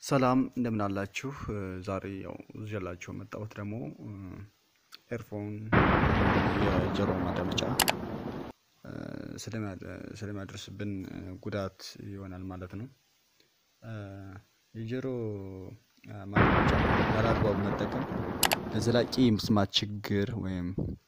ሰላም እንደምን አላችሁ? ዛሬ ያው ይዤላችሁ የመጣሁት ደግሞ ኤርፎን የጆሮ ማዳመጫ ስለሚያደርስብን ጉዳት ይሆናል ማለት ነው። የጆሮ ማዳመጫ ያለአግባቡ መጠቀም ለዘላቂ የመስማት ችግር ወይም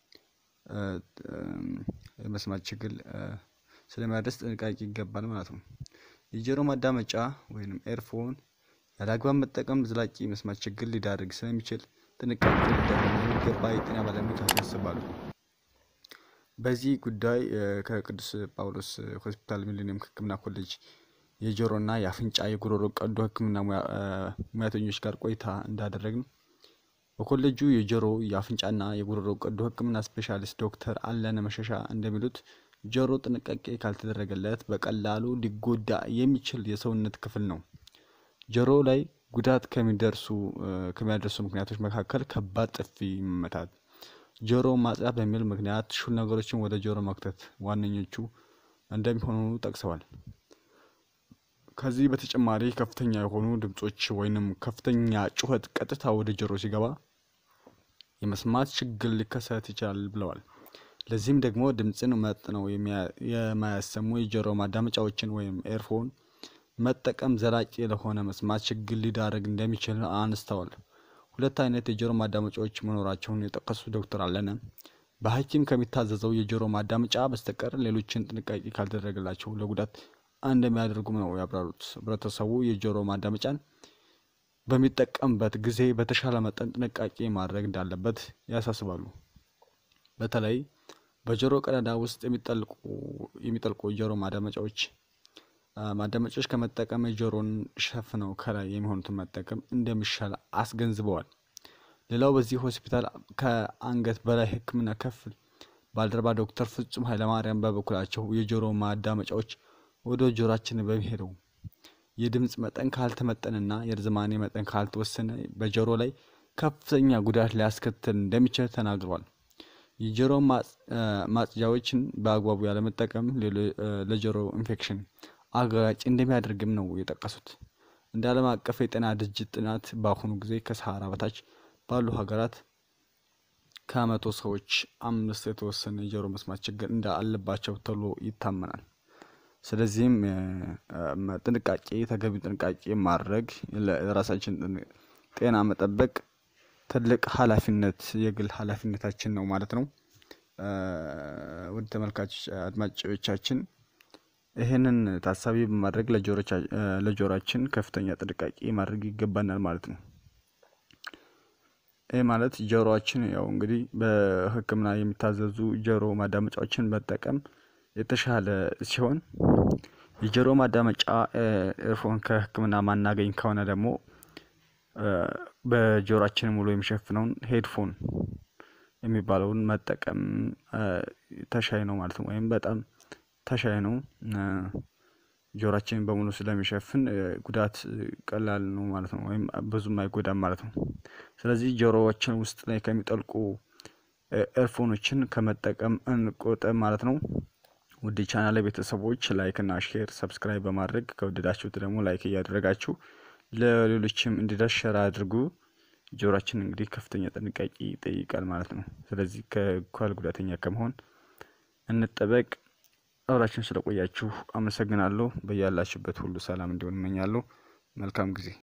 የመስማት ችግር ስለሚያደርስ ጥንቃቄ ይገባል ማለት ነው። የጆሮ ማዳመጫ ወይም ኤርፎን ያለአግባብ መጠቀም ዘላቂ የመስማት ችግር ሊዳርግ ስለሚችል ጥንቃቄ ሊደረግ እንደሚገባ የጤና ባለሙያዎች ያሳስባሉ። በዚህ ጉዳይ ከቅዱስ ጳውሎስ ሆስፒታል ሚሊኒየም ሕክምና ኮሌጅ የጆሮና የአፍንጫ የጉሮሮ ቀዶ ሕክምና ሙያተኞች ጋር ቆይታ እንዳደረግን በኮሌጁ የጆሮ የአፍንጫና የጉሮሮ ቀዶ ሕክምና ስፔሻሊስት ዶክተር አለነ መሸሻ እንደሚሉት ጆሮ ጥንቃቄ ካልተደረገለት በቀላሉ ሊጎዳ የሚችል የሰውነት ክፍል ነው። ጆሮ ላይ ጉዳት ከሚደርሱ ከሚያደርሱ ምክንያቶች መካከል ከባድ ጥፊ መመታት፣ ጆሮ ማጽዳት በሚል ምክንያት ሹል ነገሮችን ወደ ጆሮ መክተት ዋነኞቹ እንደሚሆኑ ጠቅሰዋል። ከዚህ በተጨማሪ ከፍተኛ የሆኑ ድምጾች ወይንም ከፍተኛ ጩኸት ቀጥታ ወደ ጆሮ ሲገባ የመስማት ችግር ሊከሰት ይችላል ብለዋል። ለዚህም ደግሞ ድምፅን መጥነው የማያሰሙ የጆሮ ማዳመጫዎችን ወይም ኤርፎን መጠቀም ዘላቂ ለሆነ መስማት ችግር ሊዳረግ እንደሚችል አንስተዋል። ሁለት አይነት የጆሮ ማዳመጫዎች መኖራቸውን የጠቀሱት ዶክተር አለነ በሐኪም ከሚታዘዘው የጆሮ ማዳመጫ በስተቀር ሌሎችን ጥንቃቄ ካልተደረገላቸው ለጉዳት እንደሚያደርጉም ነው ያብራሩት። ህብረተሰቡ የጆሮ ማዳመጫን በሚጠቀምበት ጊዜ በተሻለ መጠን ጥንቃቄ ማድረግ እንዳለበት ያሳስባሉ። በተለይ በጆሮ ቀዳዳ ውስጥ የሚጠልቁ የጆሮ ማዳመጫዎች ማዳመጫዎች ከመጠቀም የጆሮን ሸፍነው ከላይ የሚሆኑትን መጠቀም እንደሚሻል አስገንዝበዋል። ሌላው በዚህ ሆስፒታል ከአንገት በላይ ሕክምና ክፍል ባልደረባ ዶክተር ፍጹም ኃይለማርያም በበኩላቸው የጆሮ ማዳመጫዎች ወደ ጆሮአችን በሚሄደው የድምፅ መጠን ካልተመጠንና የርዝማኔ መጠን ካልተወሰነ በጆሮ ላይ ከፍተኛ ጉዳት ሊያስከትል እንደሚችል ተናግረዋል። የጆሮ ማጽጃዎችን በአግባቡ ያለመጠቀም ለጆሮ ኢንፌክሽን አጋላጭ እንደሚያደርግም ነው የጠቀሱት። እንደ ዓለም አቀፍ የጤና ድርጅት ጥናት በአሁኑ ጊዜ ከሰሃራ በታች ባሉ ሀገራት ከመቶ ሰዎች አምስት የተወሰነ የጆሮ መስማት ችግር እንደ አለባቸው ተብሎ ይታመናል። ስለዚህም ጥንቃቄ ተገቢ ጥንቃቄ ማድረግ ለራሳችን ጤና መጠበቅ ትልቅ ኃላፊነት የግል ኃላፊነታችን ነው ማለት ነው። ውድ ተመልካቾች አድማጮቻችን ይህንን ታሳቢ በማድረግ ለጆሮአችን ከፍተኛ ጥንቃቄ ማድረግ ይገባናል ማለት ነው። ይህ ማለት ጆሮአችን ያው እንግዲህ በሕክምና የሚታዘዙ ጆሮ ማዳመጫዎችን መጠቀም የተሻለ ሲሆን የጆሮ ማዳመጫ ኤርፎን ከሕክምና ማናገኝ ከሆነ ደግሞ በጆሮአችን ሙሉ የሚሸፍነውን ሄድፎን የሚባለውን መጠቀም ተሻይ ነው ማለት ነው። ወይም በጣም ተሻይ ነው። ጆሮአችንን በሙሉ ስለሚሸፍን ጉዳት ቀላል ነው ማለት ነው። ወይም ብዙም አይጎዳም ማለት ነው። ስለዚህ ጆሮዎችን ውስጥ ላይ ከሚጠልቁ ኤርፎኖችን ከመጠቀም እንቆጠብ ማለት ነው። ውድ ቻናል ቤተሰቦች ላይክ እና ሼር ሰብስክራይብ በማድረግ ከወደዳችሁት ደግሞ ላይክ እያደረጋችሁ ለሌሎችም እንዲደርስ ሸር አድርጉ። ጆሮአችን እንግዲህ ከፍተኛ ጥንቃቄ ይጠይቃል ማለት ነው። ስለዚህ ከአካል ጉዳተኛ ከመሆን እንጠበቅ። አብራችሁን ስለቆያችሁ አመሰግናለሁ። በያላችሁበት ሁሉ ሰላም እንዲሆን እመኛለሁ። መልካም ጊዜ